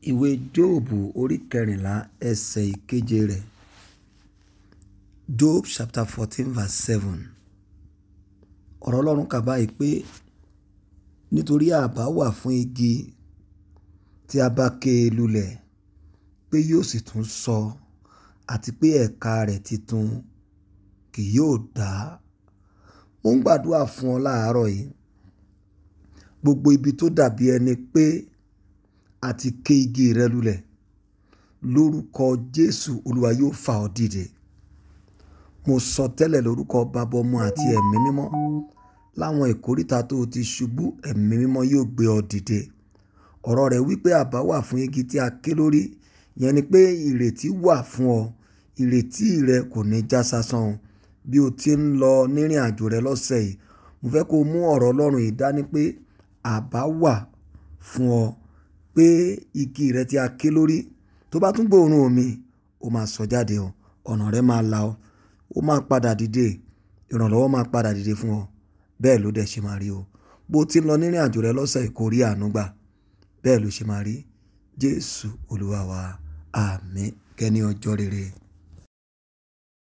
ìwé jóòbù orí kẹrìnlá ẹsẹ̀ ìkeje rẹ̀ job chapter fourteen verse seven ọ̀rọ̀ ọlọ́run kà báyìí pé nítorí àbá wà fún igi tí a bá ké e lulẹ̀ pé yóò sì tún sọ àti pé ẹ̀ka rẹ̀ titun kì yóò dá mo ń gbàdúrà fún ọ láàárọ̀ yìí gbogbo ibi tó dàbí ẹni pé àti ké igi rẹ lulẹ̀ lórúkọ Jésù Olúwa yóò fà ọ́ dìde mo sọ tẹ́lẹ̀ lórúkọ bàbá ọmọ àti ẹ̀mí mímọ́ láwọn ìkóríta tó o ti ṣubú ẹ̀mí mímọ́ yóò gbé ọ dìde ọ̀rọ̀ rẹ̀ wípé àbá wà fún igi tí a ké lórí yẹn ni pé ìrètí wà fún ọ ìrètí rẹ kò ní já sásán o bí o ti ń lọ nírìn àjò rẹ lọ́sẹ̀ yìí mo fẹ́ kó o mú ọ̀rọ̀ Ọlọ́run yìí dání pé àbá wà fún ọ pé igi rẹ tí a ké lórí tó bá tún gbóòórùn omi ó máa sọ jáde o ọ̀nà rẹ máa la ọ ó máa padà dìde ìrànlọ́wọ́ máa padà dìde fún ọ bẹ́ẹ̀ ló dẹ̀ ṣe máa rí o bó ti ń lọ nírìn àjò rẹ lọ́sẹ̀ yìí kó rí àánú gbà bẹ́ẹ̀ ló ṣe máa rí Jésù Olúwa wa àmín kẹ́ni ọjọ́ rere.